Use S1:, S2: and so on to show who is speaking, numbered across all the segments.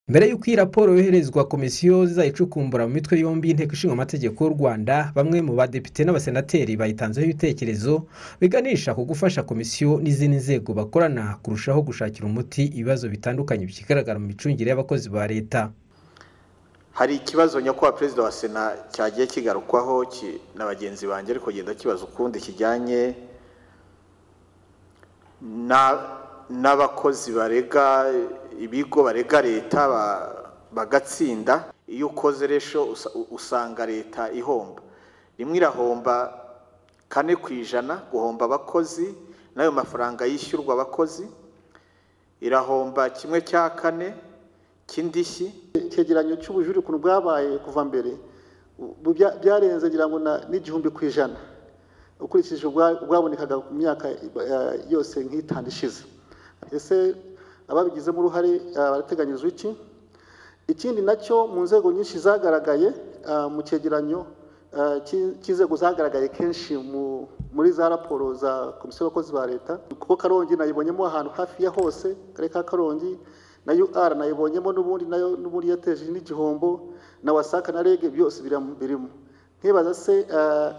S1: mbere y'uko iyi raporo yoherezwa komisiyo izayicukumbura mu mitwe yombi y'inteko ishinga amategeko y'u rwanda bamwe mu badepite n'abasenateri bayitanzeho ibitekerezo biganisha ku gufasha komisiyo n'izindi nzego bakorana kurushaho gushakira umuti ibibazo bitandukanye bikigaragara mu micungire y'abakozi ba leta
S2: hari ikibazo nyakubahwa perezida wa sena cyagiye kigarukwaho ki- na bagenzi banjye ariko genda kibaza ukundi kijyanye na- n'abakozi barega ibigo barega leta ba- bagatsinda iyo ukoze resho usa- usanga leta ihomba rimwe irahomba kane ku ijana guhomba abakozi n'ayo mafaranga yishyurwa abakozi irahomba kimwe cya kane cy'indishyi
S3: icyegeranyo cy'ubujurire ukuntu bwabaye kuva mbere ubu bya- byarenze ngira ngo na- n'igihumbi ku ijana ukurikije ubwa- ubwabonekaga mu myaka eh, yose nk'itanu ishize ese ababigizemo uruhare eh, barateganyirizwa iki ikindi nacyo mu nzego nyinshi zagaragaye eh, mu cyegeranyo eh, cy'i- cy'inzego zagaragaye kenshi mu- muri za raporo za komisiyo y'abakozi ba leta kuko karongi nayibonyemo ahantu hafi ya hose karere ka karongi na ur nayibonyemo n'ubundi nayo n'ubundi yateje n'igihombo na wasaka na reg byose biram- birimo ntibaza se eh,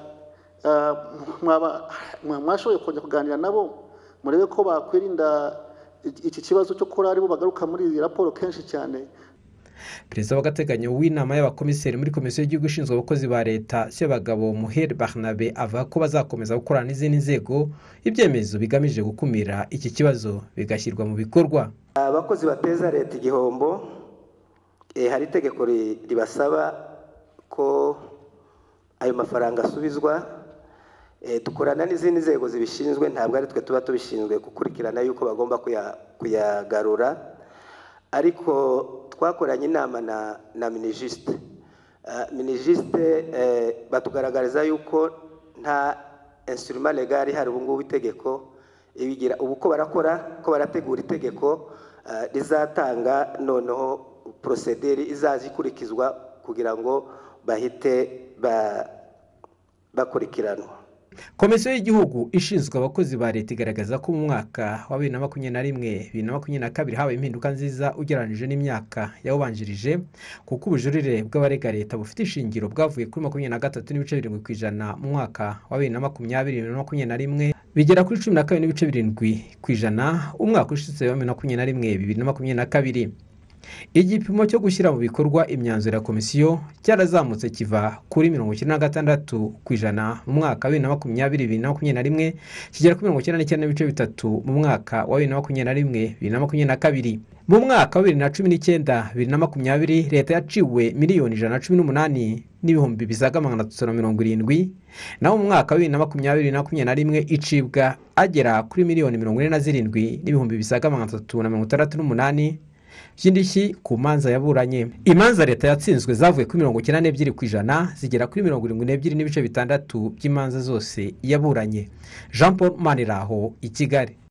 S3: eh, mwaba mwa- mwashoboye kongera kuganira nabo murebe ko bakwirinda iki- iki kibazo cyo kora aribo bagaruka muri iyi raporo kenshi cyane
S1: perezida w'agateganyo w'inama y'abakomiseri muri komisiyo y'igihugu ishinzwe abakozi ba leta sebagabo muheri barnabe avuga ko bazakomeza gukorana n'izindi nzego ibyemezo bigamije gukumira iki kibazo bigashyirwa mu bikorwa
S4: abakozi bateza leta igihombo eh, hari itegeko ri- ribasaba ko ayo mafaranga asubizwa Eh, dukorana n'izindi nzego zibishinzwe ntabwo ari twe tuba tubishinzwe gukurikirana yuko bagomba kuya- kuyagarura ariko twakoranye inama na, na minijisite minijisite batugaragariza yuko nta insurima legal ihari ubu ngubu itegeko ibigira ubu ko barakora ko barategura itegeko eh, rizatanga noneho porosederi izaza ikurikizwa kugira ngo bahite ba- bakurikiranwa
S1: komisiyo y'igihugu ishinzwe abakozi ba leta igaragaza ko mu mwaka wa bibiri na makumyabiri na rimwe bibiri na makumyabiri na kabiri habaye impinduka nziza ugereranyije n'imyaka yawubanjirije kuko ubujurire bw'abarega leta bufite ishingiro bwavuye kuri makumyabiri na gatatu n'ibice birindwi ku ijana mu mwaka wa bibiri na makumyabiri bibiri na makumyabiri na rimwe bigera kuri cumi na kabiri n'ibice birindwi ku ijana umwaka ushize wa bibiri na makumyabiri na rimwe bibiri na makumyabiri na kabiri igipimo cyo gushyira mu bikorwa imyanzuro ya komisiyo cyarazamutse kiva kuri mirongo icyenda na gatandatu ku ijana mu mwaka wa bibiri na makumyabiri bibiri na makumyabiri na rimwe kigera kuri mirongo icyenda n'icyenda n'ibice bitatu mu mwaka wa bibiri na makumyabiri na rimwe bibiri na makumyabiri na kabiri mu mwaka wa bibiri na cumi n'icyenda bibiri na makumyabiri leta yaciwe miliyoni ijana na cumi n'umunani n'ibihumbi bisaga magana atatu na mirongo irindwi naho mu mwaka wa bibiri na makumyabiri na makumyabiri na rimwe icibwa agera kuri miliyoni mirongo ine na zirindwi n'ibihumbi bisaga magana atatu na mirongo itandatu n'umunani by'indishyi ku manza yaburanye imanza leta yatsinzwe zavuye kuri mirongo icyenda n'ebyiri ku ijana zigera kuri mirongo irindwi n'ebyiri n'ibice bitandatu by'imanza zose yaburanye jean paul maniraho i kigali